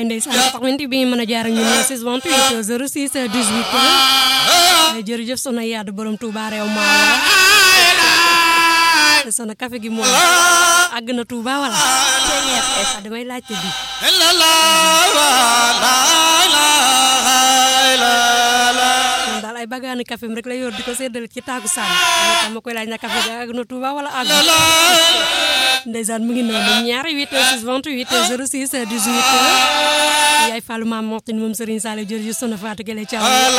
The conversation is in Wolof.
ndeysaan 88 bi mën a jaar ak ñun 628 06 18 jërëjëf soxna Yadd borom Touba réew ma soxna café gi moom àgg na Touba wala damay laajte bi moom daal ay bagaani café rek la yor di ko séddale ci taagu sànni tam ma koy laaj na café gi àgg na Touba wala àgg ndeysaan mu ngi noonu ñaari 8 6 28 06 18 yaay Fallou Mame Moxtine moom Serigne Saliou jërëjëf soxna Fatou Gueye Thiaw